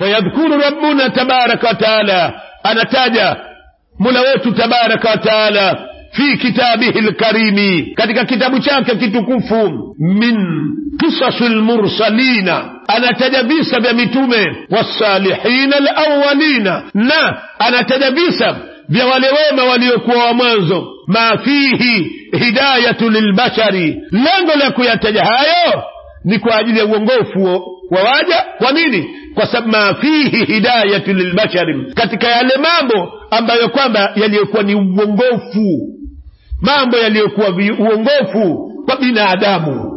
fayadhkuru rabbuna tabaraka wataala anataja mola wetu tabaraka wataala fi kitabihi lkarimi katika kitabu chake kitukufu min qisasi lmursalina anataja visa vya mitume wasalihina alawalina na anataja visa vya wale wema waliokuwa wa mwanzo ma fihi hidayatu lilbashari lengo la kuyataja hayo ni kwa ajili ya uongofu wa waja kwa nini kwa sababu ma fihi hidayatu lilbashari katika yale mambo ambayo kwamba yaliyokuwa ni uongofu mambo yaliyokuwa uongofu kwa binadamu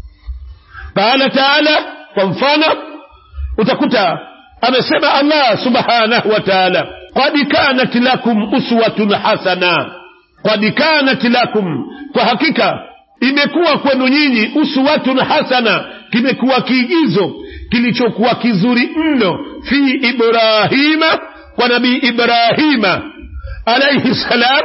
qala taala kwa mfano utakuta amesema allah subhanahu wa taala qad kanat lakum uswatun hasana qad kanat lakum kwa hakika imekuwa kwenu nyinyi uswatun hasana kimekuwa kiigizo kilichokuwa kizuri mno fi ibrahima kwa nabii ibrahima alaihi salam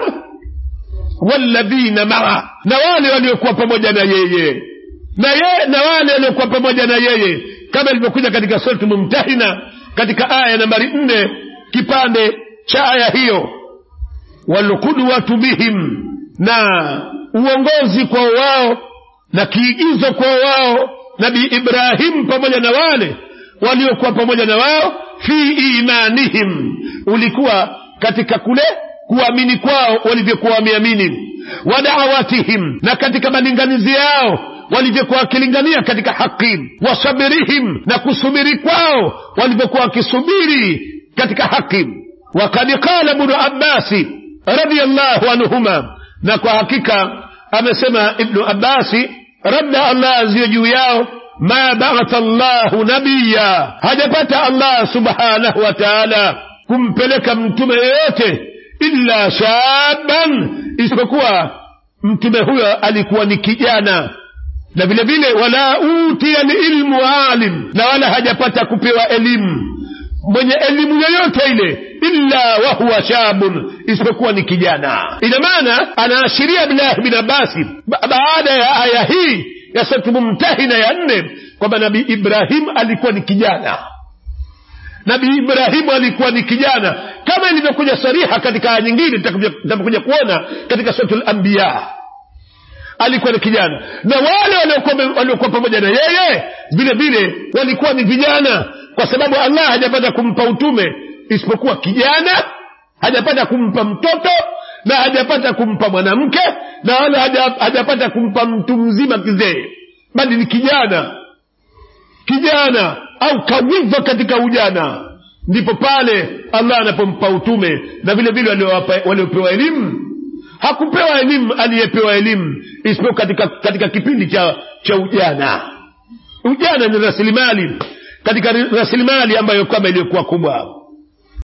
walladhina maa na wale waliokuwa pamoja na yeye na ye, na wale waliokuwa pamoja na yeye kama ilivyokuja katika suratu mumtahina katika aya nambari nne kipande cha aya hiyo walqudwatu bihim na uongozi kwa wao na kiigizo kwa wao nabii ibrahim pamoja na wale waliokuwa pamoja na wao fi imanihim ulikuwa katika kule kuamini kwao walivyokuwa wameamini wa dawatihim na katika malinganizi yao walivyokuwa wakilingania katika haki wasabirihim na kusubiri kwao walivyokuwa wakisubiri katika haki wakad qala bnu abbasi radiallahu anhuma na kwa hakika amesema ibnu abbasi radda allah aziyo juu yao ma baatha llahu nabiya hajapata allah subhanahu wa taala kumpeleka mtume yeyote illa shaban isipokuwa mtume huyo alikuwa ni kijana na vile vile wala utiya lilmu alim na wala hajapata kupewa elimu mwenye elimu yoyote ile illa wahuwa shabun isipokuwa ni kijana ina maana anaashiria abdulahi bin abasi ba baada ya aya hii ya suratu mumtahina ya nne kwamba nabii ibrahim alikuwa ni kijana nabii ibrahimu alikuwa ni kijana kama ilivyokuja sariha katika aya nyingine tutakuja kuona katika suratu lambiya alikuwa ni kijana na wale waliokuwa pamoja na yeye vile vile walikuwa ni vijana kwa sababu allah hajapata kumpa utume isipokuwa kijana hajapata kumpa mtoto na hajapata kumpa mwanamke na wala hajapata kumpa mtu mzima kizee bali ni kijana kijana au kawiva katika ujana ndipo pale allah anapompa utume na vile vile waliopewa elimu hakupewa elimu aliyepewa elimu isipokuwa katika, katika kipindi cha, cha ujana ujana ni rasilimali katika rasilimali ambayo kwamba iliyokuwa kubwa